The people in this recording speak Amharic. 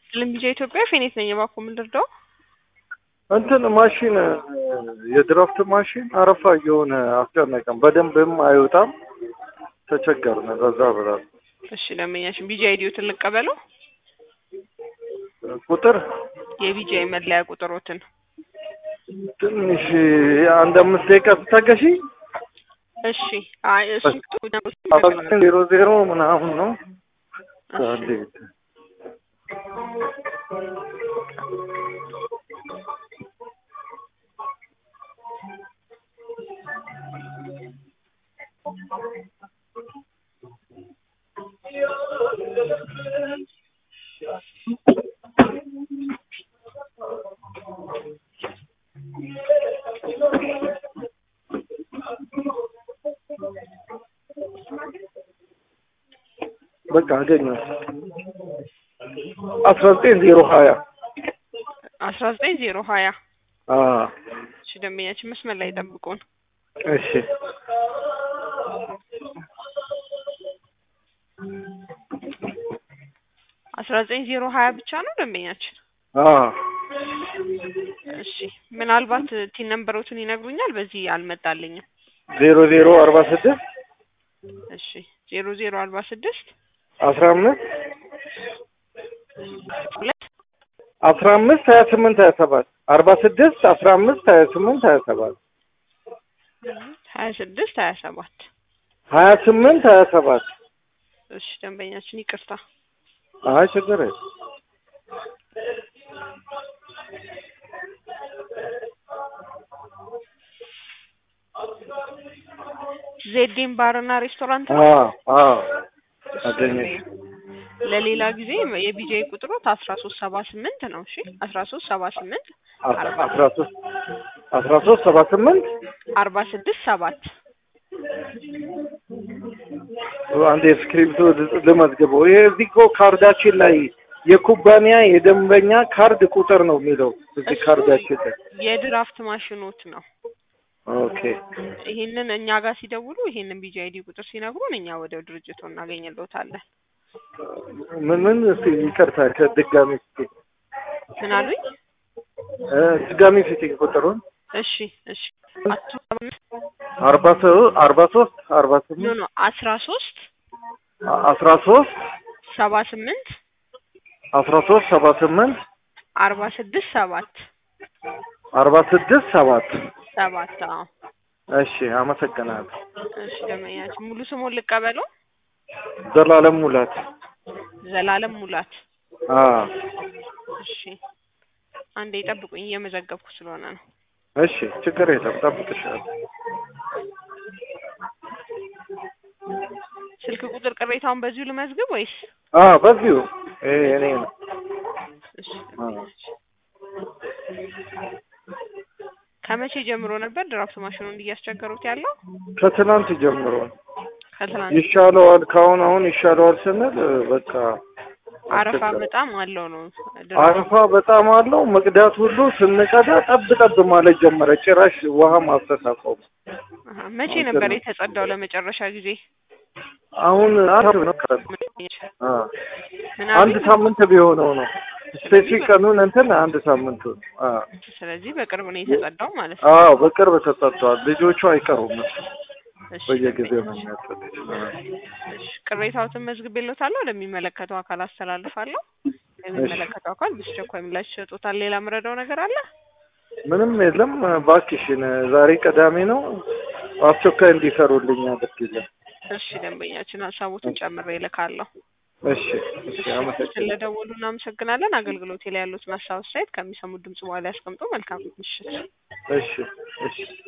ልምቢጃ ኢትዮጵያ ፌኔት ነኝ። እባክዎ ምን ልርዳው? እንትን ማሽን የድራፍት ማሽን አረፋ እየሆነ አስጨነቀን። በደንብም አይወጣም። ተቸገርን። በዛ ብላል እሺ ደንበኛችን ቢጂ አይዲዮትን ልቀበለው። ቁጥር የቢጂ መለያ ቁጥሮትን ትንሽ አንድ አምስት ደቂቃ ስታገሺ እሺ። አይ እሱ ዜሮ ዜሮ ምናምን ነው። እንዴት በቃ አገኘሁ። አስራ ዘጠኝ ዜሮ ሀያ አስራ ዘጠኝ ዜሮ ሀያ አዎ እሺ ደንበኛችን መስመር ላይ ጠብቁን። እሺ አስራ ዘጠኝ ዜሮ ሀያ ብቻ ነው ደንበኛችን። አዎ እሺ ምናልባት ቲን ነምበሮቱን ይነግሩኛል። በዚህ አልመጣልኝም። ዜሮ ዜሮ አርባ ስድስት እሺ ዜሮ ዜሮ አርባ ስድስት አስራ አምስት ሁለት አስራ አምስት ሀያ ስምንት ሀያ ሰባት አርባ ስድስት አስራ አምስት ሀያ ስምንት ሀያ ሰባት ሀያ ስድስት ሀያ ሰባት ሀያ ስምንት ሀያ ሰባት እሺ ደንበኛችን ይቅርታ። አይ ችግር የለም። ዜዴን ባርና ሬስቶራንት ነው። አዎ አዎ አገኘሽ። ለሌላ ጊዜ የቢጂአይ ቁጥሮት አስራ ሶስት ሰባ ስምንት ነው። እሺ አስራ ሶስት ሰባ ስምንት አስራ ሶስት አስራ ሶስት ሰባ ስምንት አርባ ስድስት ሰባት አንድ የስክሪፕቶ ልመዝግበው። ይሄ እዚህ እኮ ካርዳችን ላይ የኩባንያ የደንበኛ ካርድ ቁጥር ነው የሚለው እዚህ እሱ ካርዳችን ላይ። የድራፍት ማሽኖት ነው። ኦኬ ይሄንን እኛ ጋር ሲደውሉ ይሄንን ቢጂአይዲ ቁጥር ሲነግሩን እኛ ወደ ድርጅቱ እናገኝልዎታለን። ምን ምን እስኪ ይቅርታ ከድጋሚ እስኪ ምን አሉኝ? እ ድጋሚ ፊቲንግ ቁጥሩን እሺ እሺ አቶ አርባ ሶ- አርባ ሶስት አርባ ኖ ስምንት ኖ አስራ ሶስት አስራ ሶስት ሰባ ስምንት አስራ ሶስት ሰባ ስምንት አርባ ስድስት ሰባት አርባ ስድስት ሰባት ሰባት አዎ እሺ አመሰግናለሁ። እሺ ደመኛችን ሙሉ ስሙን ልቀበለው። ዘላለም ሙላት ዘላለም ሙላት አዎ እሺ አንዴ ጠብቁኝ እየመዘገብኩ ስለሆነ ነው። እሺ ችግር የለም ጠብቅሻለሁ። ስልክ ቁጥር ቅሬታውን በዚሁ ልመዝግብ ወይስ? አዎ በዚሁ ይሄ እኔ ነው። እሺ ደንበኛችን ከመቼ ጀምሮ ነበር ድራፍት ማሽኑን እያስቸገሩት ያለው? ከትናንት ጀምሮ ከትናንት ይሻለዋል። ካሁን አሁን ይሻለዋል ስንል በቃ አረፋ በጣም አለው ነው ድራፍት አረፋ በጣም አለው። መቅዳት ሁሉ ስንቀዳ ጠብ ጠብ ማለት ጀመረ። ጭራሽ ውሃ ማፍሰስ አቆመ። አሀ፣ መቼ ነበር የተጸዳው ለመጨረሻ ጊዜ? አሁን አንድ ነው አ ምን አንድ አሉኝ? ሳምንት ቢሆነው ነው ስፔሲፊክ ቀኑን እንትን አንድ ሳምንት አ ስለዚህ በቅርብ ነው የተጸዳው ማለት ነው። አዎ በቅርብ ተሰጥቷል። ልጆቹ አይቀሩም እሱ እሺ፣ በየጊዜው ነው የሚያጠጡት። እሺ፣ ቅሬታዎትን መዝግቤልዎታለሁ። ለሚመለከተው አካል አስተላልፋለሁ። ለሚመለከተው አካል በአስቸኳይ ምላሽ ይሰጡታል። ሌላ ምረዳው ነገር አለ? ምንም የለም። እባክሽን ዛሬ ቅዳሜ ነው፣ አስቸኳይ እንዲሰሩልኝ አድርጊልኝ። እሺ፣ ደንበኛችን ሀሳቦትን ጨምሬ እልካለሁ። እሺ እሺ፣ አመሰግናለሁ። ስለደወሉ እናመሰግናለን። አገልግሎቴ ላይ ያሉትን ሀሳብ አስተያየት ከሚሰሙት ድምጽ በኋላ ያስቀምጡ። መልካም ምሽት። እሺ እሺ